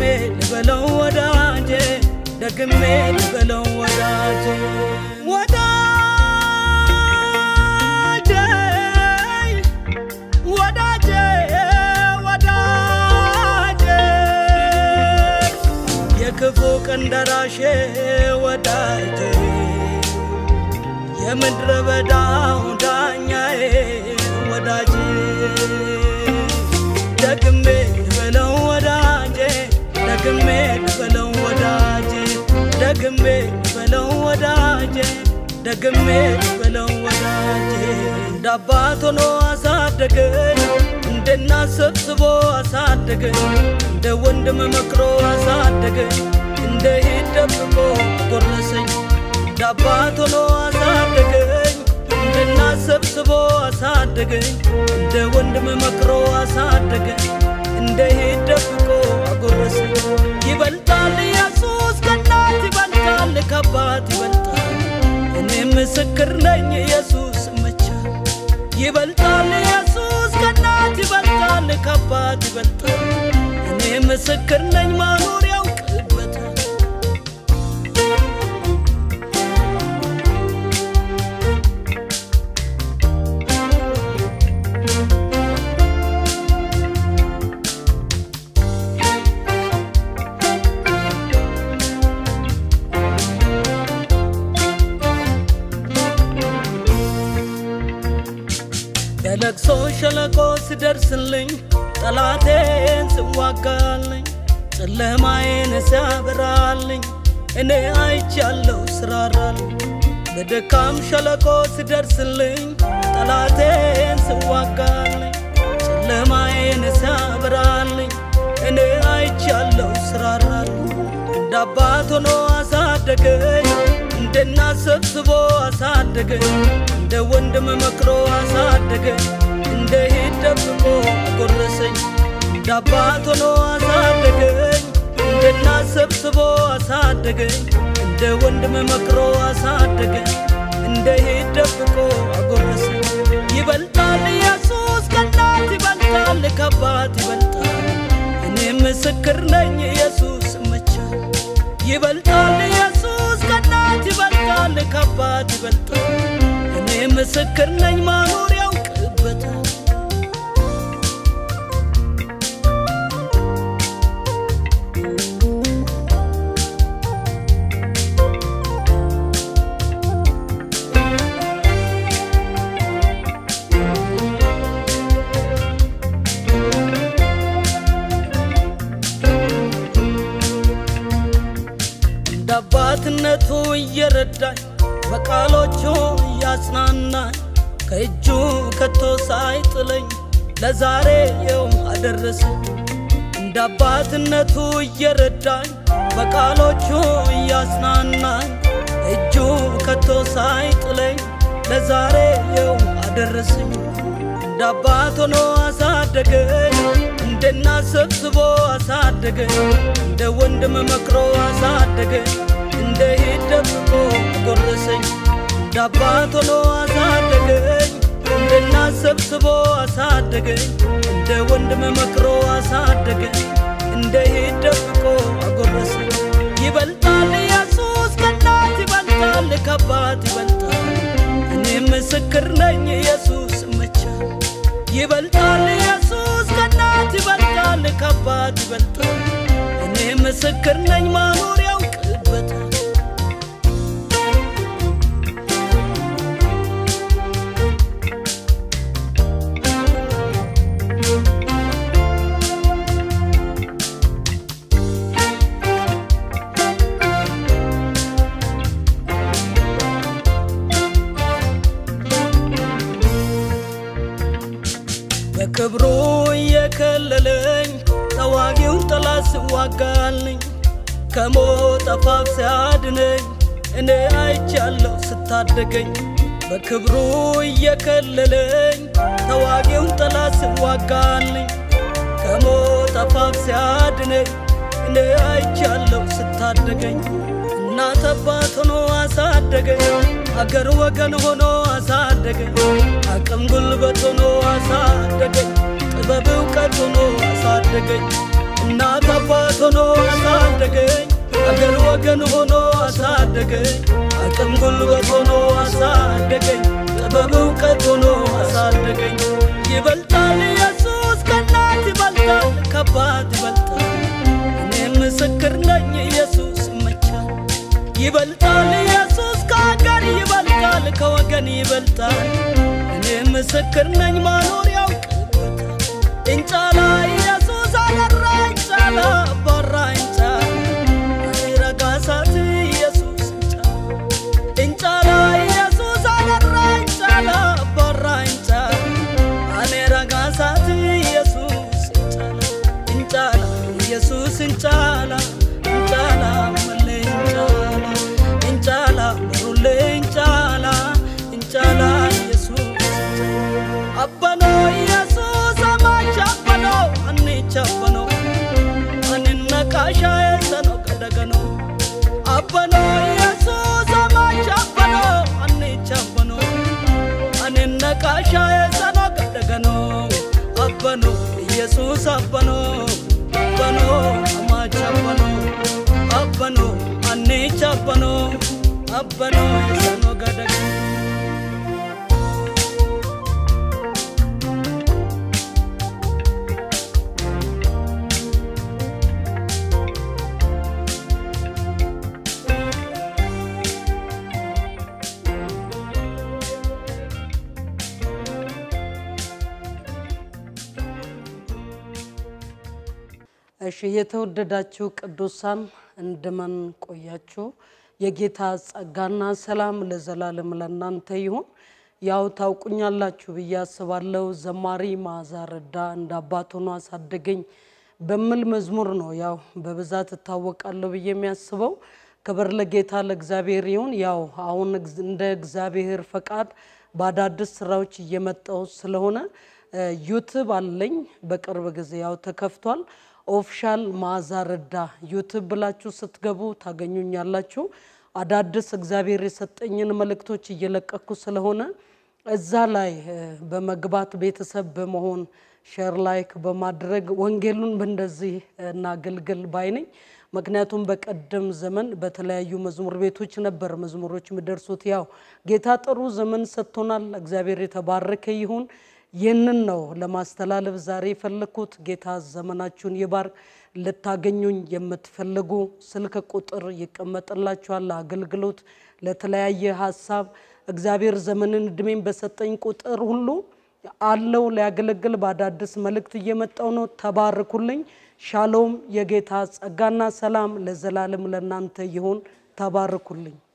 ልበለው ወዳጄ ደግሜ ልበለው ወዳጄ ወዳጄ ወዳጄ ወዳጄ የክፉ ቀን ደራሼ ወዳጄ የምድረ በዳው ዳኛዬ ወዳጄ ደግሜ ልበለው ወዳጄ ደግሜ ልበለው ወዳጄ ደግሜ ልበለው ወዳጄ ደግሜ ልበለው ወዳጄ እንደ አባት ሆኖ አሳደገኝ እንደ እናት ሰብስቦ አሳደገኝ እንደ ወንድም መክሮ አሳደገኝ እንደ ሂድ ደብቆ ጎረሰኝ እንደ አባት ሆኖ አሳደገኝ እንደ እናት ሰብስቦ አሳደገኝ እንደ ወንድም መክሮ አሳደገኝ እንደ ሂድ ደብቆ አጎረሰኝ ይበልጣል ኢየሱስ ከእናት ይበልጣል ከአባት ይበልጣል እኔ ምስክር ነኝ ኢየሱስ መቻል ይበልጣል ኢየሱስ ከእናት ይበልጣል ከአባት ይበልጣል እኔ ምስክር ነኝ ማኖር ያውቅበታል የለቅሶ ሸለቆ ስደርስልኝ ጠላቴን ስዋጋልኝ ጨለማዬን ሲያበራልኝ እኔ አይቻለሁ ስራራልኝ በደካም ሸለቆ ስደርስልኝ ጠላቴን ስዋጋልኝ ጨለማዬን ሲያበራልኝ እኔ አይቻለሁ ስራራልኝ እንደ አባት ሆኖ አሳደገኝ እንደ እናት ሰብስቦ አሳደገኝ እንደ ወንድም መክሮ አሳደገኝ እንደ ሂድ ደብቆ ጎረሰኝ እንደ አባት ሆኖ አሳደገኝ እንደ እናት ሰብስቦ አሳደገኝ እንደ ወንድም መክሮ አሳደገኝ እንደ ሂድ ደብቆ አጎረሰኝ ይበልጣል ኢየሱስ ከእናት ይበልጣል ከአባት ይበልጣል እኔ ምስክር ነኝ ኢየሱስ መቻል ይበልጣል ኢየሱስ ከእናት ይበልጣል ከአባት ይበልጣል እኔ ምስክር ነኝ ማኖር ያውቅበታል እንደ አባትነቱ እየረዳኝ በቃሎቹ እያጽናናኝ ከእጁ ከቶ ሳይጥለኝ ለዛሬ የው አደረሰኝ። እንደ አባትነቱ እየረዳኝ በቃሎቹ እያጽናናኝ እጁ ከቶ ሳይጥለኝ ለዛሬ የው አደረሰኝ። እንደ አባት ሆኖ አሳደገኝ እንደ እናት ሰብስቦ አሳደገኝ እንደ ወንድም መክሮ አሳደገኝ እንደ ሂድ ደብቆ ጎረሰኝ እንደ አባት ሆኖ አሳደገኝ እንደ እናት ሰብስቦ አሳደገኝ እንደ ወንድም መክሮ አሳደገኝ እንደ ሂድ ደብቆ አጎረሰኝ ይበልጣል ኢየሱስ ከእናት ይበልጣል ከአባት ይበልጣል እኔ ምስክር ነኝ ኢየሱስ መቻል ይበልጣል ኢየሱስ ከእናት ይበልጣል ከአባት ይበልጣል እኔ ምስክር ነኝ ማኖር ያውቅበታል በክብሩ እየከለለኝ ተዋጊውን ጠላት ስዋጋልኝ ከሞት አፋፍ ሲያድነኝ እኔ አይቻለሁ ስታደገኝ በክብሩ እየከለለኝ ተዋጊውን ጠላት ስዋጋልኝ ከሞት አፋፍ ሲያድነኝ እኔ አይቻለሁ ስታደገኝ እናት አባት ሆኖ አሳደገኝ አገር ወገን ሆኖ አሳደገኝ አቅም ጉልበት ሆኖ አሳደገኝ ጥበብ እውቀት ሆኖ አሳደገኝ እናት አባት ሆኖ አገር ወገን ሆኖ አሳደገኝ አቅም ጉልበት ሆኖ አሳደገኝ ጥበብ እውቀት ሆኖ አሳደገኝ ይበልጣል ኢየሱስ ከእናት ይበልጣል ከአባት ይበልጣል እኔ ምስክር ነኝ ኢየሱስ ይመቻል ይበልጣል ኢየሱስ ከአገር ይበልጣል ከወገን ይበልጣል እኔ ምስክር ነኝ ማኖር ያውቅበታል እንጫላ ኢየሱስ አደራ እንጫላ አባራ እንጫላ ረጋሳት ኢየሱስ እንጫላ እንጫላ ኢየሱስ አደራ እንጫላ አባራ እንጫላ አኔ ረጋሳት ኢየሱስ እንጫላ እንጫላ ኢየሱስ እንጫላ እንጫላ መሌ እንጫላ እንጫላ በሩሌ እንጫላ እንጫላ ኢየሱስ አበኖ ኢየሱስ አማች አበኖ አንቻ አበኖ አንነቃሻ የሰኖ ቀደገኖ አበኖ ኢየሱስ አማች አበኖ አንቻ አበኖ አንነቃሻ የሰኖ ቀደገኖ አበኖ ኢየሱስ አበኖ አበኖ አማች አበኖ አበኖ አንቻ አበኖ አበኖ የሰኖ ገደገኖ እሺ የተወደዳችሁ ቅዱሳን እንደምን ቆያችሁ? የጌታ ጸጋና ሰላም ለዘላለም ለእናንተ ይሁን። ያው ታውቁኛላችሁ ብዬ አስባለሁ። ዘማሪ መዓዛ ረዳ እንደ አባት ሆኖ አሳደገኝ በሚል መዝሙር ነው ያው በብዛት እታወቃለሁ ብዬ የሚያስበው። ክብር ለጌታ ለእግዚአብሔር ይሁን። ያው አሁን እግዝ- እንደ እግዚአብሔር ፈቃድ በአዳዲስ ስራዎች እየመጣው ስለሆነ ዩቱብ አለኝ። በቅርብ ጊዜ ያው ተከፍቷል። ኦፊሻል መዓዛ ረዳ ዩቱብ ብላችሁ ስትገቡ ታገኙኛላችሁ። አዳዲስ እግዚአብሔር የሰጠኝን መልእክቶች እየለቀኩ ስለሆነ እዛ ላይ እ፣ በመግባት ቤተሰብ በመሆን ሼር ላይክ በማድረግ ወንጌሉን በእንደዚህ እናገልግል ባይ ነኝ። ምክንያቱም በቀደም ዘመን በተለያዩ መዝሙር ቤቶች ነበር መዝሙሮች የሚደርሱት። ያው ጌታ ጥሩ ዘመን ሰጥቶናል። እግዚአብሔር የተባረከ ይሁን። ይህንን ነው ለማስተላለፍ ዛሬ የፈለግኩት። ጌታ ዘመናችሁን ይባርክ። ልታገኙኝ የምትፈልጉ ስልክ ቁጥር ይቀመጥላችኋል። አገልግሎት ለተለያየ ሀሳብ እግዚአብሔር ዘመንን እድሜን በሰጠኝ ቁጥር ሁሉ አለው ሊያገለግል በአዳዲስ መልእክት እየመጣው ነው። ተባርኩልኝ። ሻሎም። የጌታ ጸጋና ሰላም ለዘላለም ለእናንተ ይሁን። ተባርኩልኝ።